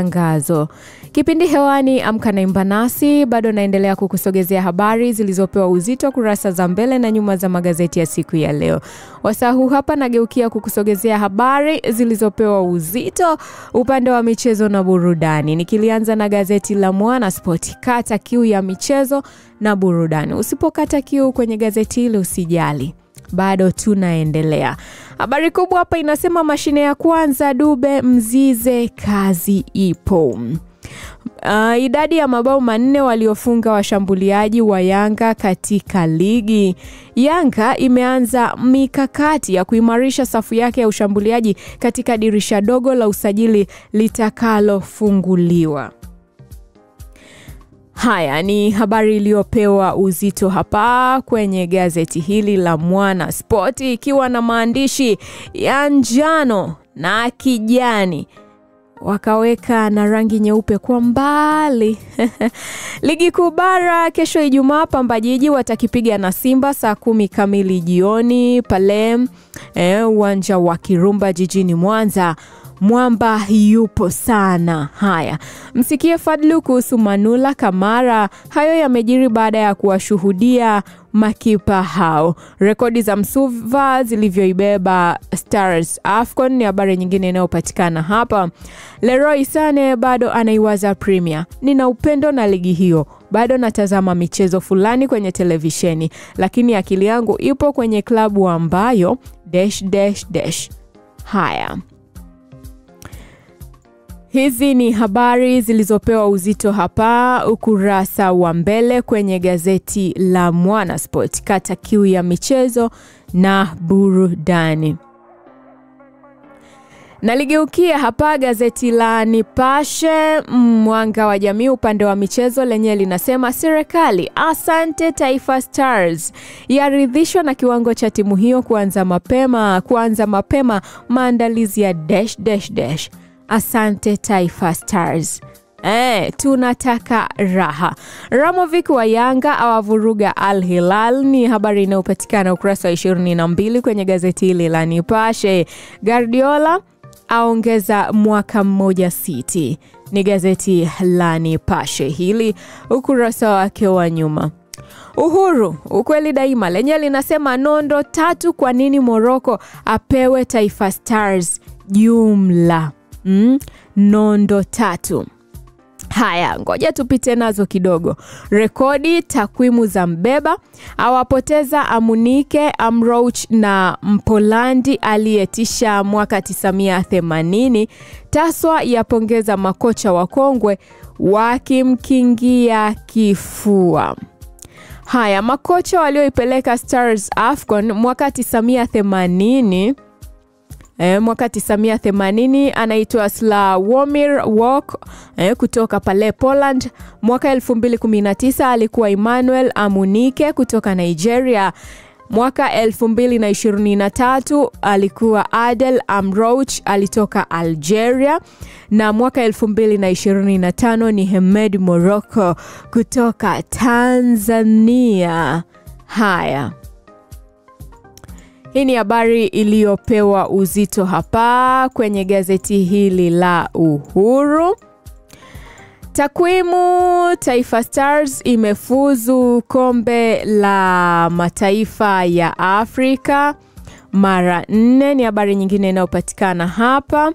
matangazo. Kipindi hewani Amka na Imba Nasi, bado naendelea kukusogezea habari zilizopewa uzito kurasa za mbele na nyuma za magazeti ya siku ya leo. Wasaa huu hapa nageukia kukusogezea habari zilizopewa uzito upande wa michezo na burudani, nikilianza na gazeti la Mwana Sport. Kata kiu ya michezo na burudani. Usipokata kiu kwenye gazeti hili usijali bado tunaendelea. Habari kubwa hapa inasema mashine ya kwanza Dube Mzize, kazi ipo. Uh, idadi ya mabao manne waliofunga washambuliaji wa Yanga katika ligi. Yanga imeanza mikakati ya kuimarisha safu yake ya ushambuliaji katika dirisha dogo la usajili litakalofunguliwa. Haya ni habari iliyopewa uzito hapa kwenye gazeti hili la Mwana Sport, ikiwa na maandishi ya njano na kijani wakaweka na rangi nyeupe kwa mbali. Ligi kuu bara kesho Ijumaa, Pamba Jiji watakipiga na Simba saa kumi kamili jioni pale uwanja eh, wa Kirumba jijini Mwanza. Mwamba yupo sana. Haya, msikie Fadlu kuhusu Manula Kamara. Hayo yamejiri baada ya kuwashuhudia makipa hao. Rekodi za Msuva zilivyoibeba Stars AFCON ni habari nyingine inayopatikana hapa. Leroy Sane bado anaiwaza Premier. Nina upendo na ligi hiyo, bado natazama michezo fulani kwenye televisheni, lakini akili yangu ipo kwenye klabu ambayo dash, dash, dash. Haya, Hizi ni habari zilizopewa uzito hapa ukurasa wa mbele kwenye gazeti la Mwana Sport. Kata kiu ya michezo na burudani. Naligeukia hapa gazeti la Nipashe Mwanga wa Jamii, upande wa michezo, lenyewe linasema serikali asante Taifa Stars yaridhishwa na kiwango cha timu hiyo kuanza mapema kuanza mapema maandalizi ya dash, dash, dash. Asante Taifa Stars. Eh, tunataka raha. Ramovic wa Yanga awavuruga Al Hilal ni habari inayopatikana ukurasa wa 22 kwenye gazeti hili la Nipashe. Guardiola aongeza mwaka mmoja City, ni gazeti la Nipashe hili ukurasa wake wa nyuma. Uhuru ukweli daima lenyewe linasema nondo tatu, kwa nini Morocco apewe Taifa Stars jumla Mm, nondo tatu. Haya, ngoja tupite nazo kidogo. Rekodi takwimu za mbeba awapoteza Amunike Amrouch na Mpolandi aliyetisha mwaka 1980. Taswa yapongeza makocha wakongwe wakimkingia kifua. Haya, makocha walioipeleka Stars AFCON mwaka 1980 E, mwaka 1980 anaitwa Slawomir Wok e, kutoka pale Poland. Mwaka 2019 alikuwa Emmanuel Amunike kutoka Nigeria. Mwaka 2023 alikuwa Adel Amrouch alitoka Algeria, na mwaka 2025 ni Hemed Morocco kutoka Tanzania. Haya. Hii ni habari iliyopewa uzito hapa kwenye gazeti hili la Uhuru. Takwimu, Taifa Stars imefuzu kombe la mataifa ya Afrika mara nne, ni habari nyingine inayopatikana hapa.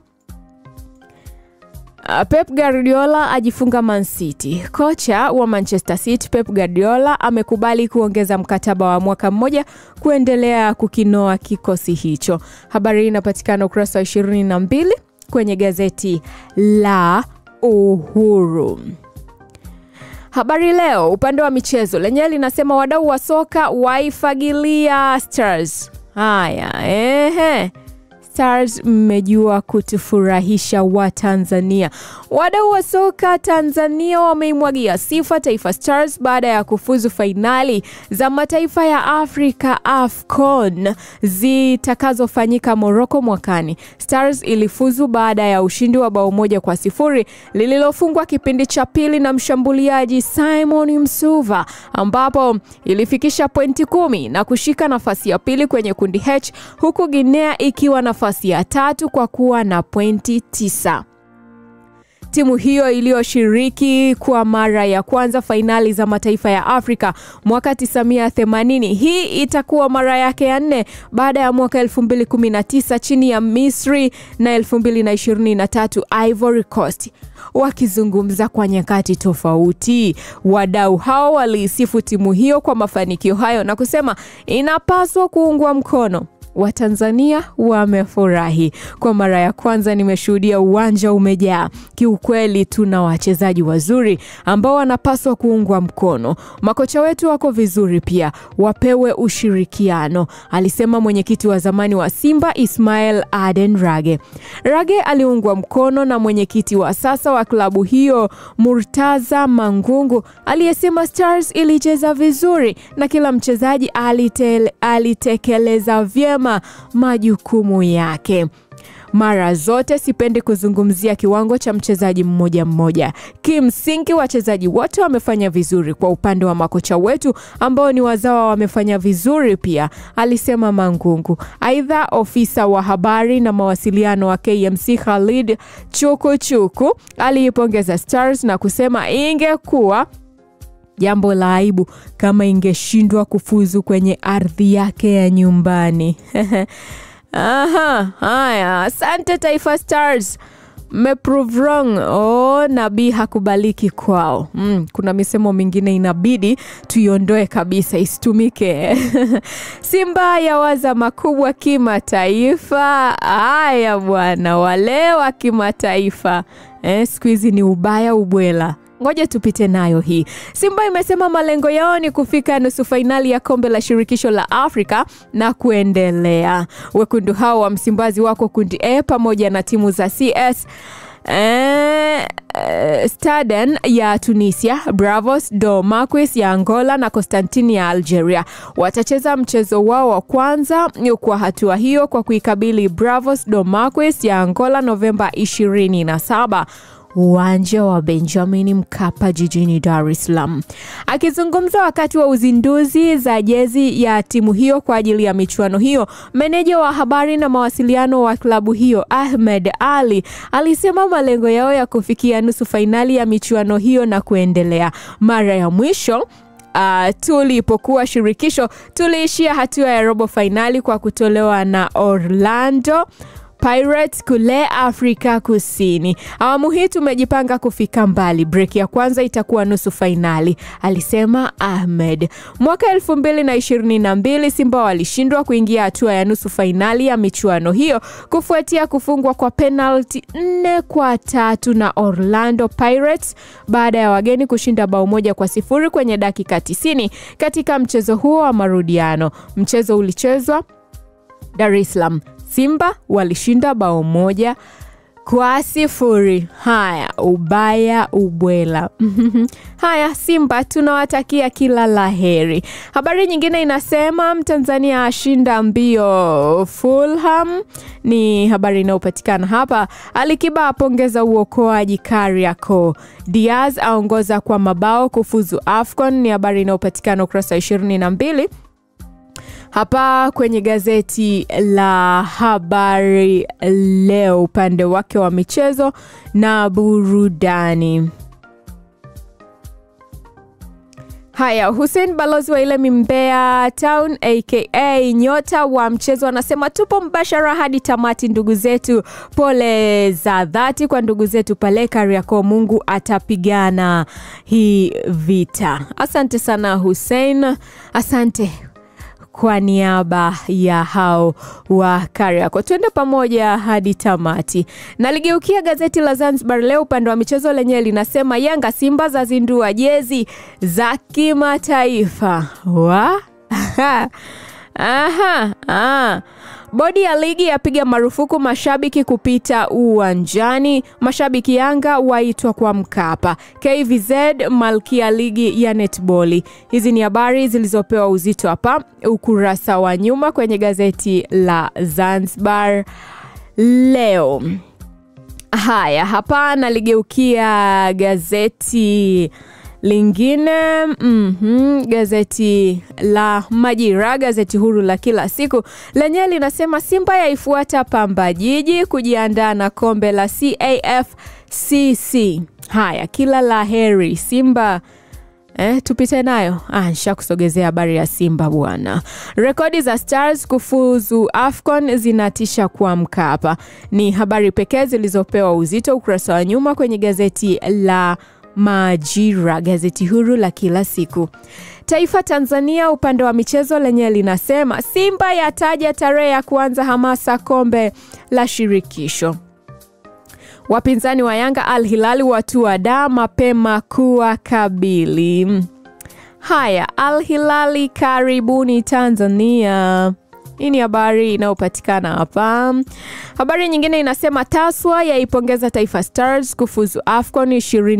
Pep Guardiola ajifunga Man City. Kocha wa Manchester City Pep Guardiola amekubali kuongeza mkataba wa mwaka mmoja kuendelea kukinoa kikosi hicho. Habari hii inapatikana ukurasa wa 22 kwenye gazeti la Uhuru. Habari Leo upande wa michezo lenyewe linasema wadau wa soka waifagilia Stars. Haya, ehe. Stars mmejua kutufurahisha wa Tanzania. Wadau wa soka Tanzania wameimwagia sifa Taifa Stars baada ya kufuzu fainali za mataifa ya Afrika AFCON zitakazofanyika Morocco mwakani. Stars ilifuzu baada ya ushindi wa bao moja kwa sifuri lililofungwa kipindi cha pili na mshambuliaji Simon Msuva, ambapo ilifikisha pointi kumi na kushika nafasi ya pili kwenye kundi H huku Guinea ikiwa nafasi ya tatu kwa kuwa na pointi tisa. timu hiyo iliyoshiriki kwa mara ya kwanza fainali za mataifa ya Afrika mwaka 1980. Hii itakuwa mara yake ya nne baada ya mwaka 2019 chini ya Misri na 2023 Ivory Coast. Wakizungumza kwa nyakati tofauti, wadau hao waliisifu timu hiyo kwa mafanikio hayo na kusema inapaswa kuungwa mkono. Watanzania wamefurahi. Kwa mara ya kwanza nimeshuhudia uwanja umejaa. Kiukweli tuna wachezaji wazuri ambao wanapaswa kuungwa mkono. Makocha wetu wako vizuri pia, wapewe ushirikiano, alisema mwenyekiti wa zamani wa Simba Ismail Aden Rage. Rage aliungwa mkono na mwenyekiti wa sasa wa klabu hiyo Murtaza Mangungu aliyesema Stars ilicheza vizuri na kila mchezaji alite, alitekeleza vyema majukumu yake. Mara zote sipendi kuzungumzia kiwango cha mchezaji mmoja mmoja. Kimsingi, wachezaji wote wamefanya vizuri. Kwa upande wa makocha wetu ambao ni wazawa wamefanya vizuri pia, alisema Mangungu. Aidha, ofisa wa habari na mawasiliano wa KMC Khalid Chukuchuku aliipongeza Stars na kusema ingekuwa jambo la aibu kama ingeshindwa kufuzu kwenye ardhi yake ya nyumbani. Aha, haya, asante Taifa Stars, mmeprove wrong. Oh, nabii hakubaliki kwao. Mm, kuna misemo mingine inabidi tuiondoe kabisa isitumike. Simba yawaza makubwa kimataifa. Haya bwana, wale wa kimataifa eh, siku hizi ni ubaya ubwela Ngoja tupite nayo hii. Simba imesema malengo yao ni kufika nusu fainali ya kombe la shirikisho la Afrika na kuendelea. Wekundu hao wa Msimbazi wako kundi A pamoja na timu za CS eh, eh, Staden ya Tunisia, Bravos do Marquis ya Angola na Constantine ya Algeria. Watacheza mchezo wao wa kwanza kwa hatua hiyo kwa kuikabili Bravos do Marquis ya Angola Novemba 27 uwanja wa Benjamin Mkapa jijini Dar es Salaam. Akizungumza wakati wa uzinduzi za jezi ya timu hiyo kwa ajili ya michuano hiyo, meneja wa habari na mawasiliano wa klabu hiyo Ahmed Ali alisema malengo yao ya kufikia nusu fainali ya michuano hiyo na kuendelea. Mara ya mwisho Uh, tulipokuwa shirikisho tuliishia hatua ya robo fainali kwa kutolewa na Orlando Pirates kule Afrika Kusini. Awamu hii tumejipanga kufika mbali. Break ya kwanza itakuwa nusu fainali, alisema Ahmed. Mwaka elfu mbili na ishirini na mbili Simba walishindwa kuingia hatua ya nusu fainali ya michuano hiyo kufuatia kufungwa kwa penalti nne kwa tatu na Orlando Pirates baada ya wageni kushinda bao moja kwa sifuri kwenye dakika 90 katika mchezo huo wa marudiano. Mchezo ulichezwa Dar es Salaam. Simba walishinda bao moja kwa sifuri. Haya, ubaya ubwela. Haya, Simba tunawatakia kila la heri. Habari nyingine inasema Mtanzania ashinda mbio Fulham, ni habari inayopatikana hapa. Alikiba apongeza uokoaji Kariakoo. Diaz aongoza kwa mabao kufuzu AFCON, ni habari inayopatikana ukurasa wa ishirini na mbili hapa kwenye gazeti la Habari Leo, upande wake wa michezo na burudani. Haya, Hussein balozi wa ile Mbeya Town aka nyota wa mchezo anasema tupo mbashara hadi tamati. Ndugu zetu, pole za dhati kwa ndugu zetu pale Kariakoo. Mungu atapigana hii vita. Asante sana Hussein, asante kwa niaba ya hao wa Kariakoo. Twende pamoja hadi tamati. Naligeukia gazeti la Zanzibar Leo upande wa michezo, lenyewe linasema Yanga Simba zazindua jezi za kimataifa wa Aha, ah. Bodi ya ligi yapiga marufuku mashabiki kupita uwanjani. Mashabiki Yanga waitwa kwa Mkapa. KVZ malkia ligi ya netboli. Hizi ni habari zilizopewa uzito hapa ukurasa wa nyuma kwenye gazeti la Zanzibar Leo. Haya, hapa naligeukia gazeti lingine mm-hmm, gazeti la Majira, gazeti huru la kila siku lenyewe linasema Simba yaifuata Pamba Jiji kujiandaa na kombe la CAFCC. Haya, kila la heri Simba. Eh, tupite nayo. Ah, nisha kusogezea habari ya Simba bwana. Rekodi za Stars kufuzu AFCON zinatisha kuamka hapa. Ni habari pekee zilizopewa uzito ukurasa wa nyuma kwenye gazeti la Majira, gazeti huru la kila siku. Taifa Tanzania upande wa michezo lenyewe linasema Simba yataja tarehe ya kuanza hamasa kombe la shirikisho. Wapinzani wa Yanga Al Hilali watua da mapema kuwa kabili. Haya, Al Hilali karibuni Tanzania. Hii ni habari inayopatikana hapa. Habari nyingine inasema Taswa yaipongeza Taifa Stars kufuzu AFCON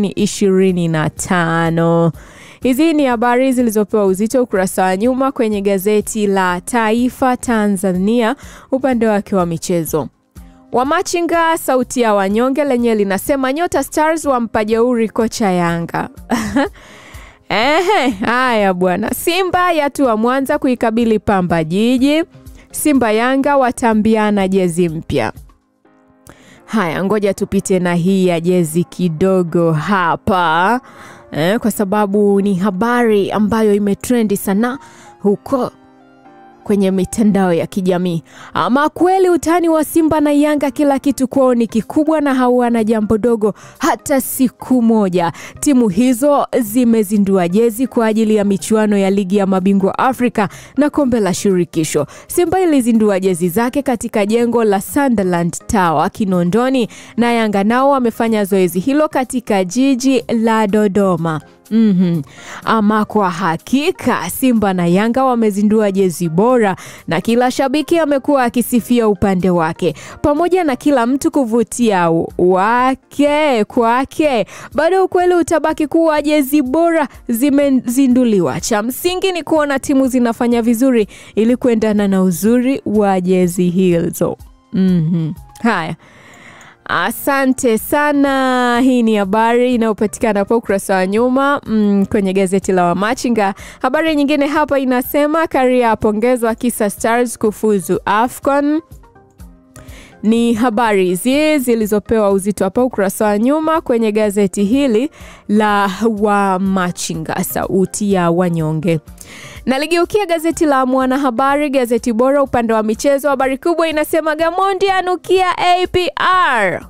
2025. Hizi ni habari zilizopewa uzito ukurasa wa nyuma kwenye gazeti la Taifa Tanzania upande wake wa michezo. Wamachinga sauti ya wanyonge lenyewe linasema nyota Stars wampa jeuri kocha Yanga. Ehe, haya bwana. Simba yatua Mwanza kuikabili Pamba Jiji. Simba Yanga watambiana jezi mpya. Haya, ngoja tupite na hii ya jezi kidogo hapa eh, kwa sababu ni habari ambayo imetrendi sana huko kwenye mitandao ya kijamii. Ama kweli utani wa Simba na Yanga, kila kitu kwao ni kikubwa na hawana jambo dogo hata siku moja. Timu hizo zimezindua jezi kwa ajili ya michuano ya ligi ya mabingwa Afrika na kombe la shirikisho. Simba ilizindua jezi zake katika jengo la Sunderland Tower Kinondoni, na Yanga nao wamefanya zoezi hilo katika jiji la Dodoma. Mm-hmm. Ama kwa hakika Simba na Yanga wamezindua jezi bora na kila shabiki amekuwa akisifia upande wake, pamoja na kila mtu kuvutia wake kwake. Bado ukweli utabaki kuwa jezi bora zimezinduliwa. Cha msingi ni kuona timu zinafanya vizuri ili kuendana na uzuri wa jezi hizo. Mm-hmm. Haya. Asante sana. Hii ni habari inayopatikana hapa ukurasa wa nyuma mm, kwenye gazeti la Wamachinga. Habari nyingine hapa inasema Karia apongezwa kisa Stars kufuzu AFCON. Ni habari hizi zilizopewa uzito hapa ukurasa wa nyuma kwenye gazeti hili la Wamachinga, sauti ya wanyonge. Naligeukia gazeti la Mwanahabari, gazeti bora upande wa michezo. Habari kubwa inasema Gamondi anukia APR.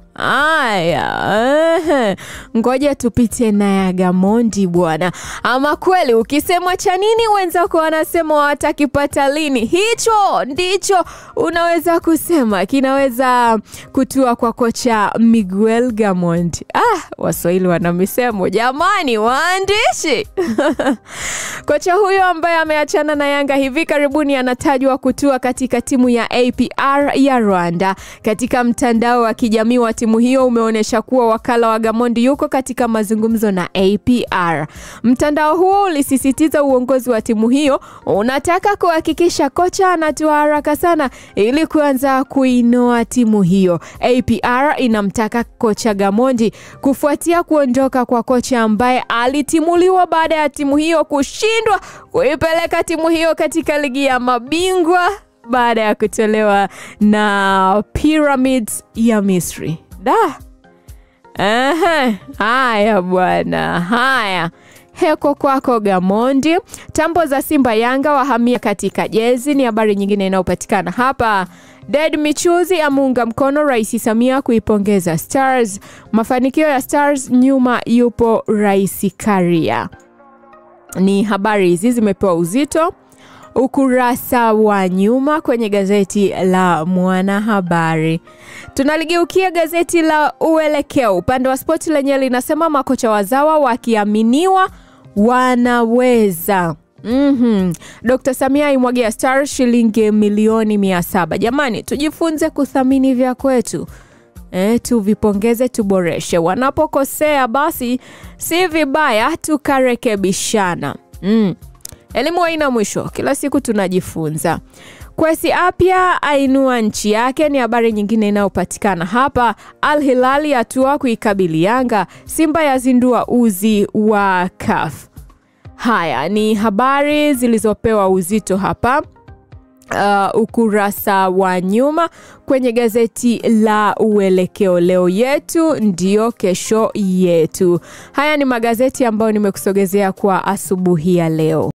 Aya, ngoja tupite na ya Gamondi bwana. Ama kweli ukisemwa cha nini, wenzako wanasema watakipata lini. Hicho ndicho unaweza kusema kinaweza kutua kwa kocha Miguel Gamondi. Ah, Waswahili wana misemo jamani, waandishi kocha huyo ambaye ameachana na Yanga hivi karibuni anatajwa kutua katika timu ya APR ya Rwanda. Katika mtandao wa kijamii wa timu hiyo umeonyesha kuwa wakala wa Gamondi yuko katika mazungumzo na APR. Mtandao huo ulisisitiza uongozi wa timu hiyo unataka kuhakikisha kocha anatua haraka sana ili kuanza kuinoa timu hiyo. APR inamtaka kocha Gamondi kufuatia kuondoka kwa kocha ambaye alitimuliwa baada ya timu hiyo kushindwa kuipeleka timu hiyo katika ligi ya mabingwa baada ya kutolewa na Pyramids ya Misri. Da. Aha. Haya bwana, haya heko kwako Gamondi. Tambo za Simba Yanga wahamia katika jezi ni habari nyingine inayopatikana hapa. Ded Michuzi amuunga mkono Rais Samia kuipongeza Stars. Mafanikio ya Stars, nyuma yupo Rais Karia. Ni habari hizi zimepewa uzito ukurasa wa nyuma kwenye gazeti la Mwanahabari. Tunaligeukia gazeti la Uelekeo upande wa spoti, lenyewe linasema makocha wazawa wakiaminiwa wanaweza. Mm-hmm. Dr. Samia aimwagia Stars shilingi milioni mia saba. Jamani, tujifunze kuthamini vya kwetu. E, tuvipongeze, tuboreshe. Wanapokosea basi si vibaya tukarekebishana. Mm. Elimu haina mwisho, kila siku tunajifunza. Kwesi Apya ainua nchi yake ni habari nyingine inayopatikana hapa. Al Hilali atua kuikabili Yanga. Simba yazindua uzi wa CAF. Haya ni habari zilizopewa uzito hapa uh, ukurasa wa nyuma kwenye gazeti la Uelekeo. Leo yetu ndiyo kesho yetu. Haya ni magazeti ambayo nimekusogezea kwa asubuhi ya leo.